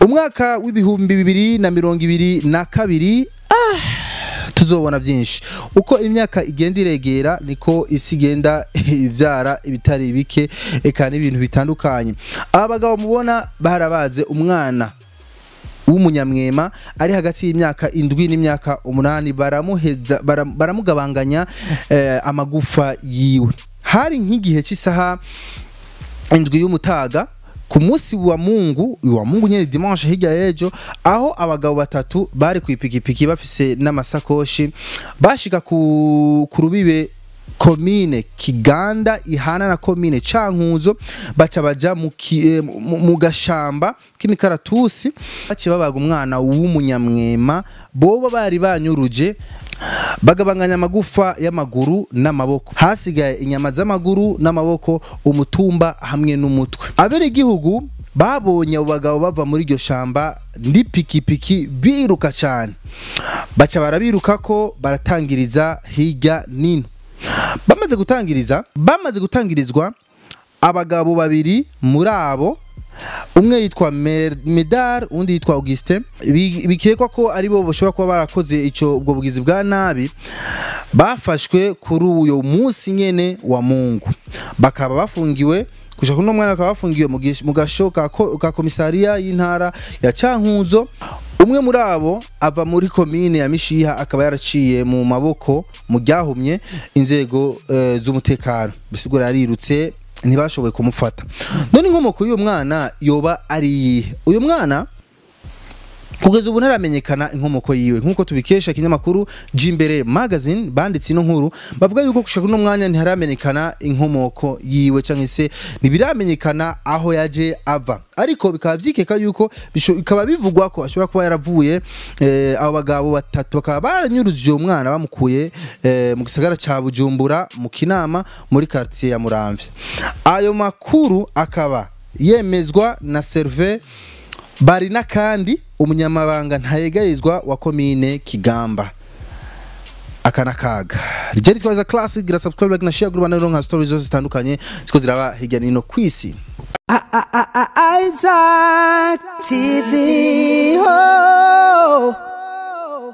umwaka w'ibihumbi bibiri na mirongo ibiri na kabiri ah, tuzobona byinshi uko imyaka igenda iregera niko isi igenda ibyara ibitari bike eka n'ibintu bitandukanye aba bagabo mubona barabaze umwana w'umunyamwema ari hagati y'imyaka indwi n'imyaka umunani baramuheza bara- baramugabanganya eh, amagufa yiwe hari nk'igihe cy'isaha indwi y'umutaga ku munsi wa mungu wa mungu nyene dimanche hirya y'ejo aho abagabo batatu bari ku ipikipiki bafise n'amasakoshi bashika ku, ku rubibe komine kiganda ihana na komine cankuzo baca baja mu, ki, eh, mu, mu gashamba k'imikaratusi baciye babaga umwana w'umunyamwema boba bari banyuruje bagabanganya amagufa y'amaguru n'amaboko hasigaye inyama z'amaguru n'amaboko umutumba hamwe n'umutwe abere igihugu babonye abo bagabo bava muri iryo shamba n'ipikipiki biruka cyane baca barabiruka ko baratangiriza hirya nino bamaze gutangiriza bamaze gutangirizwa abagabo babiri muri abo umwe yitwa Mer- medar undi yitwa augustin Bi- bikekwa ko ari bo bashobora kuba barakoze icyo ubwo bugizi bwa nabi bafashwe kuri uyo munsi nyene wa mungu bakaba bafungiwe gushaka uno mwana bakaba bafungiwe mu gish- mu gasho ka ko- ka komisariya y'intara ya cankuzo umwe muri abo ava muri komine ya mishiha akaba yaraciye mu maboko mu ryahumye inzego eh, z'umutekano bisigura yarirutse ntibashoboye kumufata none inkomoko y'uyu mwana yoba ari iyihe uyu mwana kugeza ubu ntaramenyekana inkomoko yiwe nk'uko tubikesha ikinyamakuru jimbere magazine banditse ino nkuru bavuga yuko gushaka uno mwanya ntiharamenyekana inkomoko yiwe cyangwa se ntibiramenyekana aho yaje ava ariko bikaba byikeka yuko bisho- bikaba bivugwa ko ashobora kuba yaravuye eh, abo bagabo batatu bakaba baranyuruje uwo mwana bamukuye eh, mu gisagara ca bujumbura mu kinama muri quartier ya muramvya ayo makuru akaba yemezwa na serve bari n'akandi umunyamabanga ntayegayizwa wa komine kigamba aka n'akaga rijya ritwaza classic gira subscribe like na share group na nka stories zose zitandukanye ziko ziraba hirya no hino ku isi Isaac TV. Oh.